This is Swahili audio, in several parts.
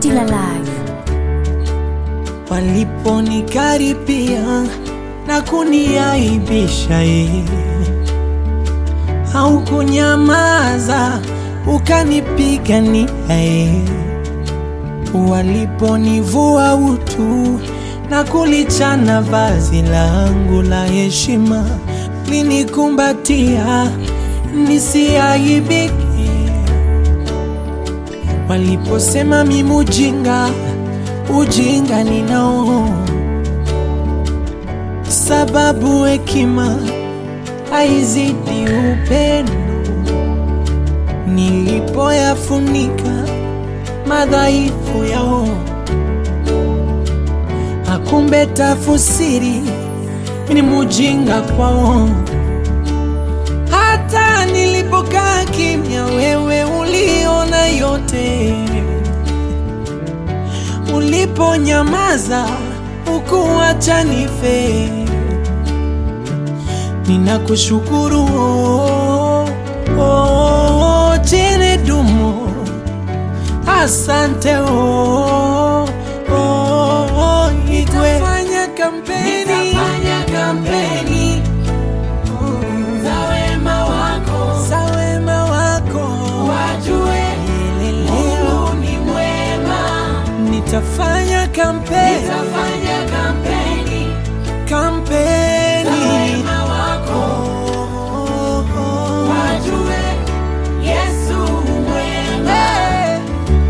Killer Live. waliponikaribia na kuniaibisha ye, haukunyamaza ukanipigania ye, waliponivua utu na kulichana vazi langu la heshima, linikumbatia nisiaibike waliposema mimi ujinga, ujinga ninao, sababu hekima haizidi upendo. Nilipoyafunika madhaifu yao, akumbe tafusiri ni mujinga kwao. Hata nilipokaa kimya, wewe uliona yote. Uliponyamaza ukuacha nife, ninakushukuru oh, oh, jene dumo, asante oh, oh, oh, Igwe. Nitafanya kampeni, nitafanya kampeni za wema wako, za wema wako, wajue Mungu ni mwema. Nitafanya kampeni, nitafanya kampeni, kampeni za wema wako, wajue Yesu mwema. Hey.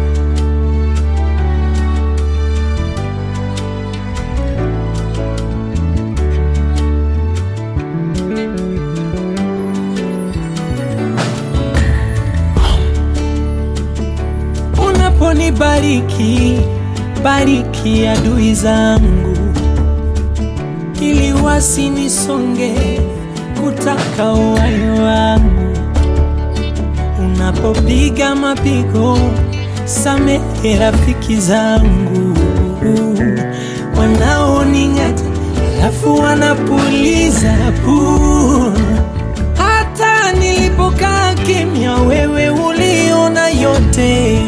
Unaponibariki, bariki adui zangu, ili wasinisonge kutaka uhai wangu. Unapopiga mapigo, samehe rafiki zangu wanaoning'ata, alafu wanapuliza puu hata nilipokaa kimya, wewe uliona yote.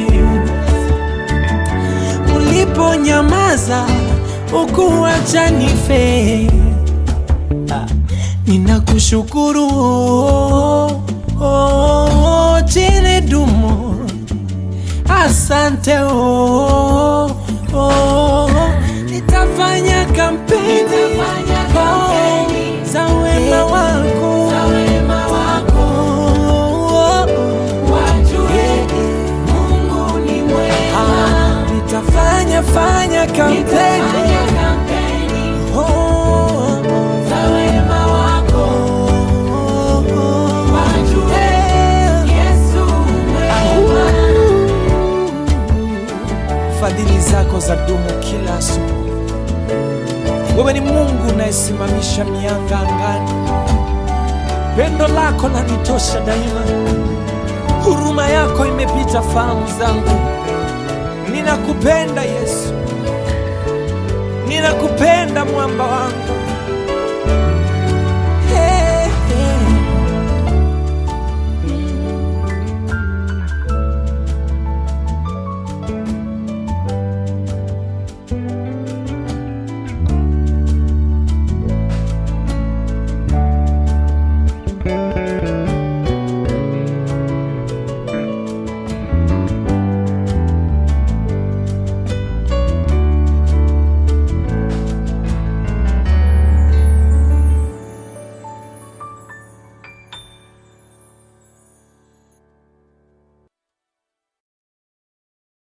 Uliponyamaza ukuacha nife. Ah, Ninakushukuru oh, oh, jene dumo, asante oh, oh, nitafanya kampeni, oh, za wema wako, oh, ah, nitafanya fanya kampeni oh, oh, oh, eh. Fadhili zako za dumu kila asubuhi. Wewe ni Mungu unayesimamisha mianga angani. Pendo lako lanitosha daima, huruma yako imepita fahamu zangu. Ninakupenda Yesu, ninakupenda mwamba wangu.